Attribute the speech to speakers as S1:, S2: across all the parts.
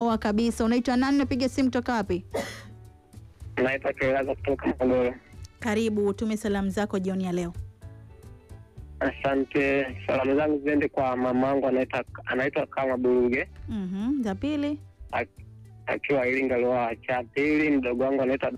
S1: Poa kabisa. Unaitwa nani? Napiga simu toka wapi?
S2: Naitwa Kilaza kutoka Tabora.
S1: Karibu, utume salamu zako jioni ya leo.
S2: Asante. Salamu zangu ziende kwa mamangu anaitwa anaitwa kama Buruge
S1: Mhm, za pili.
S2: ak- akiwa Iringa Loa. Cha pili mdogo wangu anaitwa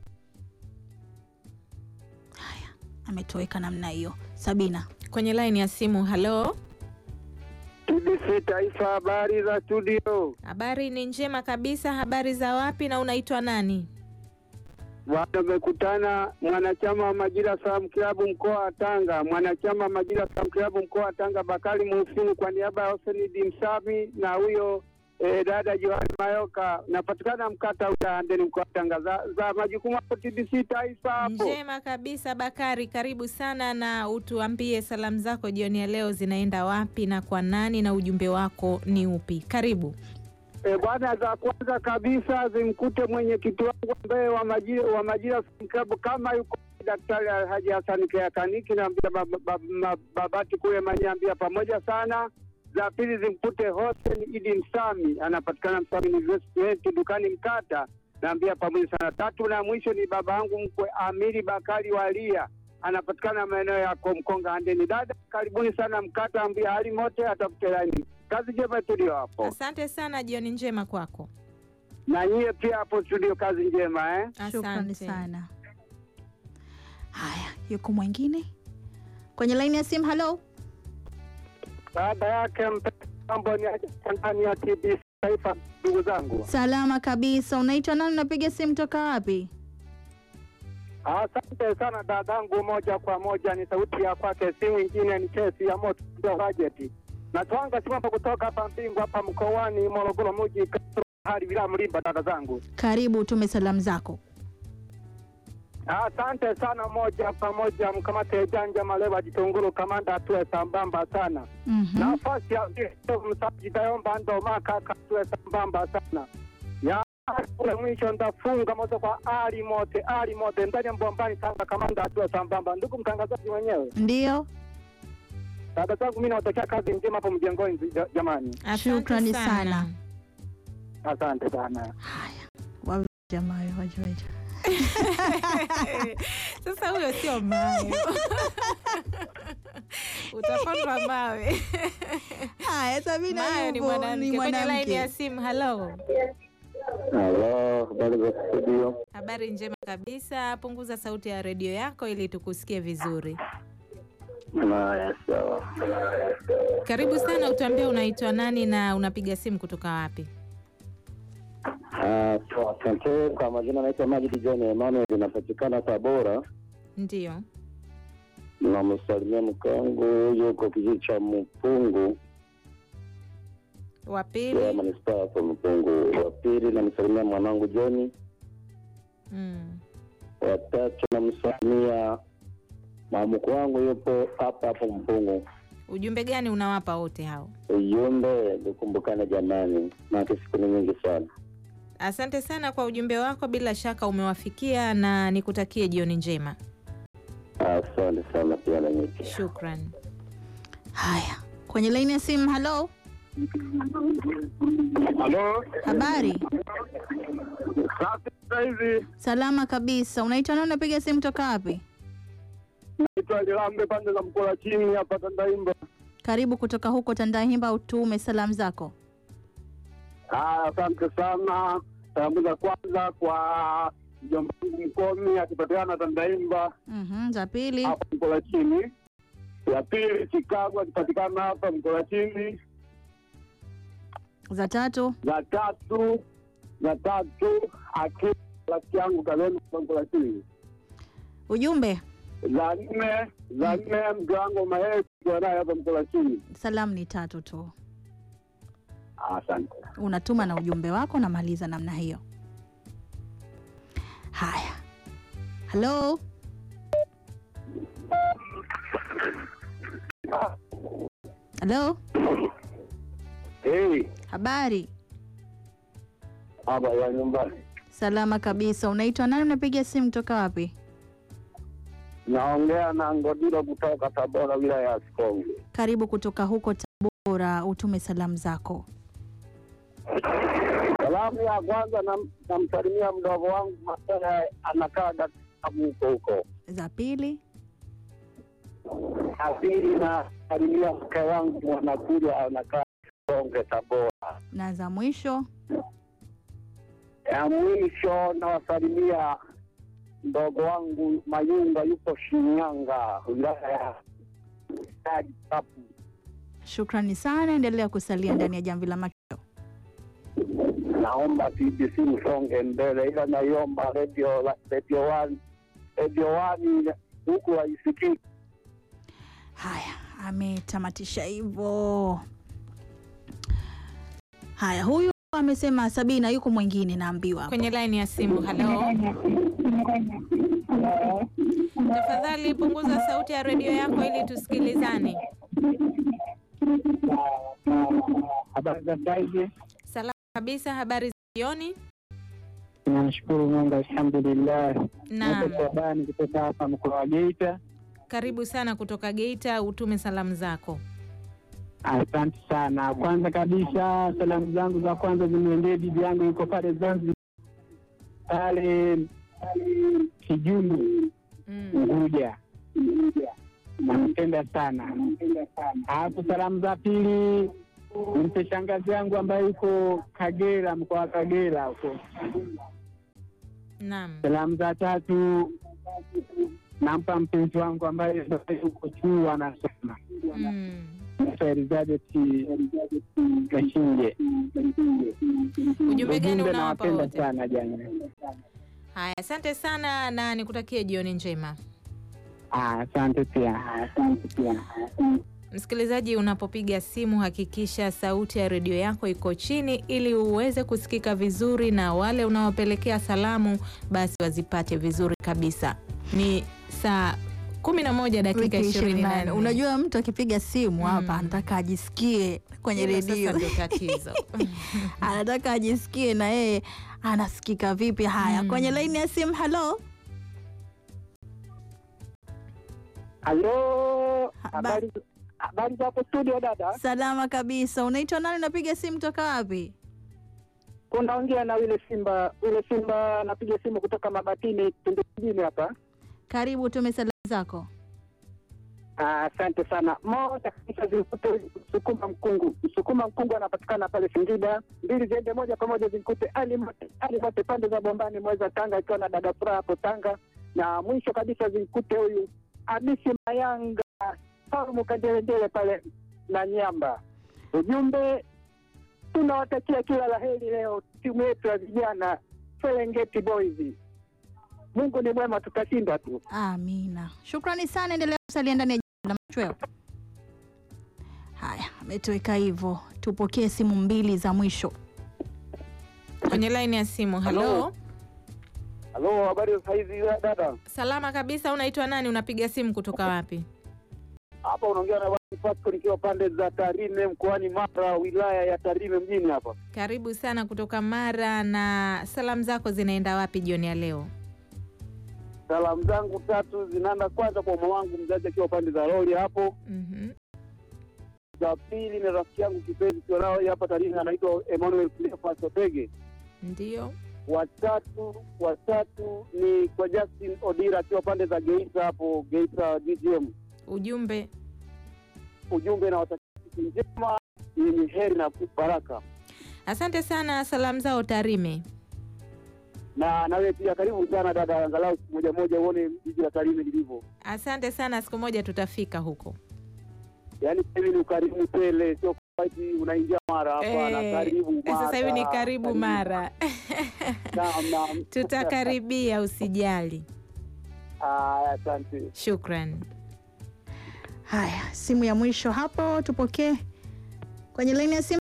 S1: Haya, ametoweka namna hiyo. Sabina.
S3: Kwenye line ya simu, halo.
S4: TBC Taifa, habari za studio.
S3: Habari ni njema kabisa. Habari za wapi na unaitwa nani?
S4: Bwana, umekutana mwanachama wa Majira Salamu Klabu mkoa wa Tanga, mwanachama wa Majira Salamu Klabu mkoa wa Tanga, Bakari Muhsini kwa niaba ya Hoseni Dimsami na huyo eh, dada Johani Mayoka, napatikana mkata utaandeni mkoa wa Tanga. Za, za majukumu hapo TBC Taifa hapo.
S3: Njema kabisa Bakari, karibu sana na utuambie salamu zako jioni ya leo zinaenda wapi na kwa nani na ujumbe wako ni upi? Karibu.
S4: E, bwana, za kwanza kabisa zimkute mwenyekiti wangu ambaye wa Majira, wa Majira Salamu Klabu kama yuko Daktari Alhaji Hassan Keakaniki, naambia bab- bab- ma- babati kule Manyambia pamoja sana. Za pili zimkute Hossein Idi Msami, anapatikana Msami University dukani Mkata, naambia pamoja sana. Tatu na mwisho ni baba yangu mkwe Amiri Bakari Walia, anapatikana maeneo ya Komkonga Handeni. Dada, karibuni sana Mkata, ambia hali mote atafute laini. Kazi njema tulio hapo
S3: Asante sana, jioni njema kwako.
S4: na nyie pia hapo studio, kazi njema eh?
S1: Shukrani
S3: Asante
S1: sana. Haya, yuko mwingine kwenye laini ya simu. Halo,
S4: Baada yake mambo ni aje ndani ya TBC Taifa, ndugu zangu.
S1: salama kabisa. Unaitwa nani? Unapiga simu toka wapi?
S4: Asante sana dadangu, moja kwa moja ni sauti ya kwake, si mwingine ni kesi ya moto bajeti na twanga simama kutoka hapa Mbingu hapa mkoani Morogoro mji hadi bila mlimba. Dada zangu,
S1: Karibu, utume salamu zako.
S4: asante sana, moja kwa moja mkamate janja maleva jitunguru kamanda atue sambamba sana
S1: Mhm.
S4: nafasi ya msaji tayomba ndo makaka tuwe sambamba sana ya kule mwisho ndafunga moja kwa ali mote ali mote ndani ya mbombani tanga kamanda atuwe sambamba ndugu mtangazaji mwenyewe
S1: Ndio,
S4: dada zangu mi nawatakia kazi njema hapo mjengoni ja- jamani
S3: Asante
S1: Shukrani sana.
S4: asante sana
S1: haya Wa- jamaa wajueja
S3: Sasa huyo sio mayo, utapandwa mawe.
S1: haya. Sabina
S3: Mayo ni
S1: yupo,
S3: mwanamke. Kwenye line ya simu, halo.
S2: Halo, habari za studio?
S3: Habari njema kabisa. Punguza sauti ya redio yako ili tukusikie vizuri.
S2: Haya, sawa.
S3: Karibu sana, utuambie unaitwa nani na unapiga simu kutoka wapi?
S2: Ah, sawa, asante. Kwa majina naitwa Majid John Emmanuel, inapatikana Tabora.
S3: Ndio.
S2: Namsalimia mke wangu yuko kijiji cha Mpungu
S3: Wa
S2: ya
S3: pili.
S2: manispaa hapo Mpungu. Wa pili namsalimia mwanangu Joni.
S3: Mm.
S2: Wa tatu namsalimia mamukwe wangu yupo hapa hapo Mpungu.
S3: Ujumbe gani unawapa wote hao?
S2: Ujumbe nikumbukane jamani, maana siku ni nyingi sana.
S3: Asante sana kwa ujumbe wako, bila shaka umewafikia na nikutakie jioni njema.
S2: Asante sana pia na nyinyi.
S3: Shukran.
S1: Haya, kwenye laini ya simu. Halo,
S4: halo
S1: habari?
S4: sasa hivi
S1: Salama kabisa. Unaitwa nani? Unapiga simu toka wapi?
S4: naitwa Lilambe pande za mkola chini hapa Tandaimba
S1: Karibu kutoka huko Tandahimba, utume salamu zako.
S4: Ah, asante sana. Salamu za kwanza kwa mjomba wangu Mkomi akipatikana Tandaimba
S1: Mhm, za pili.
S4: hapa Mkola chini. Ya pili Chicago akipatikana hapa Mkola chini.
S1: Za tatu.
S4: Za tatu za tatu akiwa rafiki yangu Kalemi hapa Mkola chini.
S1: Ujumbe,
S4: Za nne za nne mke wangu Maheri akiwa naye hapa Mkola chini.
S1: salamu ni tatu tu,
S4: Asante.
S1: unatuma na ujumbe wako, unamaliza namna hiyo. Haya, halo, halo,
S4: Hey,
S1: habari?
S4: hapa ya nyumbani.
S1: Salama kabisa. Unaitwa nani? Unapiga simu toka wapi?
S4: Naongea na Ngodilo kutoka Tabora wilaya ya Sikonge.
S1: Karibu kutoka huko Tabora, utume salamu zako.
S2: Salamu ya kwanza nam- namsalimia mdogo wangu Masaya, anakaa Dar es Salaam huko huko.
S1: Za pili,
S2: Ya pili nasalimia mke wangu Mwanakuja, anakaa Songe, Tabora.
S1: na za mwisho.
S2: Ya mwisho nawasalimia mdogo wangu Mayunga, yupo Shinyanga, wilaya ya Stadi Kapu.
S1: Shukrani sana, endelea kusalia ndani ya jamvi la macho.
S2: Naomba TBC msonge mbele, ila naiomba radio radio one radio one huku haisikii.
S1: Haya, ametamatisha hivyo. Haya, huyu amesema Sabina, yuko mwingine naambiwa hapo.
S3: Kwenye laini ya simu. Halo, tafadhali punguza sauti ya redio yako ili tusikilizane.
S5: Habari za saizi,
S3: Salama kabisa. Habari za jioni.
S5: tunamshukuru Mungu, alhamdulillah.
S3: Naam,
S5: Shabani kutoka hapa mkoa wa Geita.
S3: karibu sana kutoka Geita, utume salamu zako.
S5: Asante sana. Kwanza kabisa, salamu zangu za kwanza zimwendee bibi yangu yuko pale Zanzibar, pale Kijungu
S3: Mm.
S5: Unguja, nampenda sana. Alafu salamu za pili nimpe shangazi yangu ambaye yuko Kagera, mkoa wa Kagera huko.
S3: Naam,
S5: Salamu za tatu nampa mpenzi wangu ambaye yuko chuo anasoma
S3: mm.
S5: naitwa Elizabeth Gashinje.
S3: Ujumbe gani
S5: Ujumbe
S3: unawapa
S5: nawapenda
S3: wote?
S5: sana jana.
S3: Haya, asante sana na nikutakie jioni njema.
S5: Ah, Asante pia, asante pia.
S3: Msikilizaji, unapopiga simu hakikisha sauti ya redio yako iko chini ili uweze kusikika vizuri, na wale unaowapelekea salamu basi wazipate vizuri kabisa. Ni saa kumi na moja dakika
S1: Wiki
S3: ishirini na
S1: 28.
S3: nne.
S1: Unajua mtu akipiga simu hapa
S3: Mm.
S1: anataka ajisikie kwenye
S3: Hilo sasa
S1: redio,
S3: ndio tatizo.
S1: anataka ajisikie na yeye anasikika vipi. Haya,
S3: Mm.
S1: kwenye laini ya simu. Halo,
S2: Halo,
S1: Haba-
S2: habari habari za hapo studio dada?
S1: salama kabisa. Unaitwa nani? Unapiga simu toka wapi?
S2: Unaongea na yule Simba, yule Simba napiga simu kutoka Mabatini Tundu mjini hapa.
S1: Karibu, tume salamu zako.
S2: Ah, Asante sana. Moja kabisa zimkute Msukuma Mkungu. Msukuma Mkungu anapatikana pale Singida. Mbili ziende moja kwa moja zimkute Ali Mote, Ali Mote pande za Bombani Mweza Tanga, ikiwa na dada Furaha hapo Tanga, na mwisho kabisa zimkute huyu Hamisi Mayanga Saumu Kandelendele pale na Nyamba. Ujumbe, tunawatakia kila la heri leo timu yetu ya vijana Serengeti Boys. Mungu ni mwema, tutashinda tu.
S1: Amina, shukrani sana, endelea kusalia ndani ya Jamvi la machweo. Haya, ametoweka hivyo. Tupokee simu mbili za mwisho.
S3: Kwenye laini ya simu. Halo,
S2: Halo. Halo, habari za saizi dada?
S3: salama kabisa. Unaitwa nani? Unapiga simu kutoka wapi?
S2: Hapa unaongea na Wadi Pasco nikiwa pande za Tarime mkoani Mara, wilaya ya Tarime mjini hapa.
S3: Karibu sana kutoka Mara, na salamu zako zinaenda wapi jioni ya leo?
S2: Salamu zangu tatu zinaenda kwanza kwa mama wangu mzazi akiwa pande za Roli hapo.
S3: Mhm.
S2: Za pili ni rafiki yangu kipenzi kiwa nao hapa Tarime anaitwa Emmanuel Cleophas Otege.
S3: Ndio.
S2: Watatu watatu ni kwa Justin Odira akiwa pande za Geita hapo Geita GGM.
S3: Ujumbe
S2: Ujumbe na watakia siku njema yenye heri na baraka.
S3: Asante sana, salamu zao Tarime.
S2: na nawe pia karibu sana dada, angalau siku moja moja uone jiji la Tarime lilivyo.
S3: Asante sana, siku moja tutafika huko.
S2: Yaani sasa hivi ni ukarimu tele, sio kwamba eti unaingia mara hapana,
S3: Eh,
S2: karibu Mara.
S3: Sasa hivi ni karibu Mara,
S2: Naam, naam.
S3: tutakaribia, usijali.
S2: Aya, asante.
S3: Shukran.
S1: Haya, simu ya mwisho hapo, tupokee kwenye laini ya simu.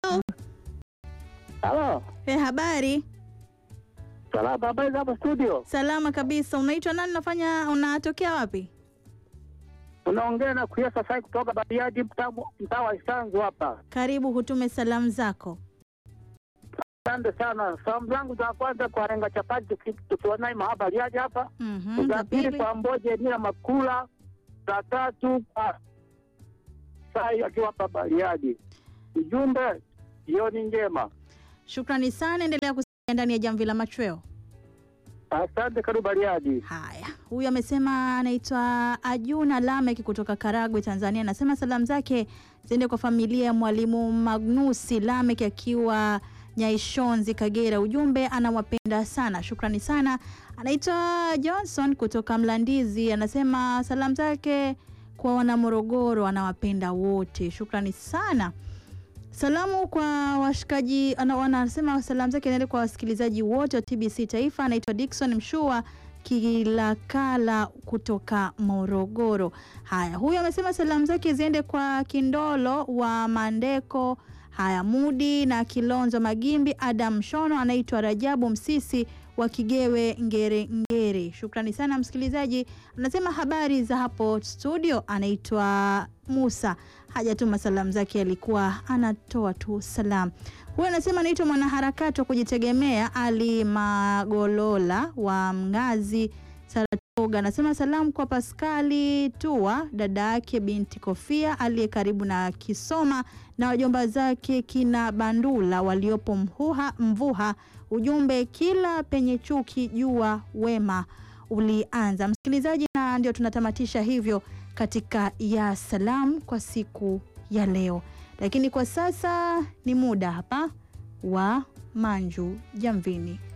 S2: Halo,
S1: E, habari
S2: salama, habari za hapa studio?
S1: salama kabisa. Unaitwa nani? Unafanya unatokea wapi?
S2: Unaongea na Kuyasa Sai kutoka Bariadi, mtaa mtaa wa Isanzu hapa.
S1: Karibu, hutume salamu zako.
S2: Asante sana. Salamu zangu za kwanza kwa Renga Chapati tuki- tukiwa naye mahaba Bariadi hapa.
S1: Mhm,
S2: za
S1: za
S2: pili
S1: pili
S2: kwa Mboje Nia Makula, za tatu kwa Sai akiwa hapa Bariadi. Ujumbe jioni njema.
S1: Shukrani sana, endelea kusikia ndani ya jamvi la machweo.
S2: Asante, karibu Bariadi.
S1: Haya, huyu amesema anaitwa Ajuna Lamek kutoka Karagwe, Tanzania. Anasema salamu zake ziende kwa familia ya mwalimu Magnusi Lamek akiwa Nyaishonzi, Kagera. Ujumbe anawapenda sana, shukrani sana. Anaitwa Johnson kutoka Mlandizi, anasema salamu zake kwa wanamorogoro, anawapenda wote, shukrani sana. Salamu kwa washikaji, ana- wanasema salamu zake naende kwa wasikilizaji wote wa TBC Taifa. Anaitwa Dickson Mshua Kilakala kutoka Morogoro. Haya, huyu amesema salamu zake ziende kwa Kindolo wa Mandeko, haya Mudi na Kilonzo Magimbi, Adam Shono, anaitwa Rajabu Msisi wa Kigewe Ngere Ngere. Shukrani sana msikilizaji. Anasema habari za hapo studio, anaitwa Musa hajatuma salamu zake, alikuwa anatoa tu salamu. Huyu anasema anaitwa mwanaharakati wa kujitegemea Ali Magolola wa Mnazi Saratoga. Anasema salamu kwa Paskali Tua, dada yake binti Kofia aliye karibu na Kisoma na wajomba zake kina Bandula waliopo Mhuha, Mvuha. Ujumbe, kila penye chuki jua wema ulianza. Msikilizaji, na ndio tunatamatisha hivyo katika ya salamu kwa siku ya leo, lakini kwa sasa ni muda hapa wa Manju Jamvini.